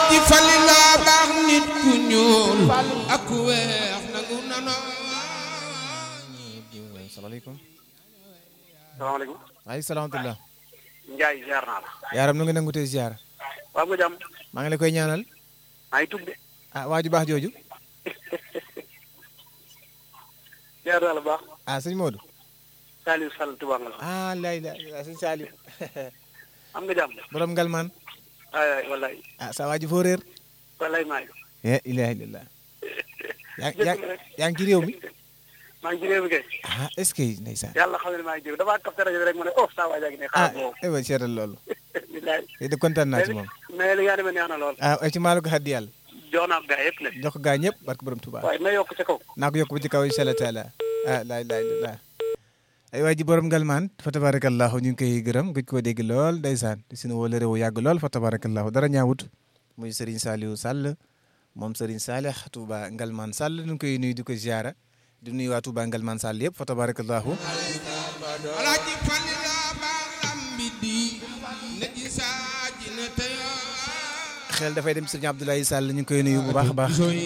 alaaji falila baax nit ku ñuul ak ku weex nangu nanoo salaamaaleykum salaamaaleykum. waaleykum salaam wa rahmatulah Ndiaye ziar naa la. yaaram nu nga nangu tey ziar waa nga jàmm. maa ngi la koy ñaanal maa ngi tudd de. ah waaju baax jooju ziar naa la baax. ah sëñ Modou Saliou Sall Touba nga la. ah lay la la sëñ Saliou am nga jàmm. borom ngalmaan ay ay wallaay. ah sa waaju foo réer wallaay maa ngi. eh ilaha illallah yaa yaa jërëjëf rek. yaa ngi ci réew mi maa ngi ci réew mi kay. ah est-ce que ndeysaan yàlla xam ne maa ngi jëm damaa capté rajo bi rek mu ne oh saa waay jaa ngi ne ah xaaral boobu. eh ba seetal loolu bilaay. de kontaan naa ci moom mais li nga demee neex na lool. ah ay ci maalu ko xaddi yàlla jox naa ko gaa yëpp nag. jox ko gaa ñëpp barke borom Tuubaa waaye na yokk ca kaw. naa ko yokk ba ci kaw incha allah taala ah laa ilaaha illallah ay waa ji borom ngalmaan fa tabarakallahu ñu ngi koy gërëm gëj koo dégg lool ndeysaan di suñu wala réew yàgg lool fa tabarakallahu dara ñaawut muy Serigne Saliou Sall moom Serigne Salih Touba ngalmaan Sall ñu ngi koy nuyu di ko ziara di nuyu waa Touba ngalmaan Sall yëpp fa tabarakallahu alaaji falila baax lambi di na ji saaji na teyoo xel dafay dem Serigne Abdoulaye Sall ñu ngi koy nuyu bu baax a baax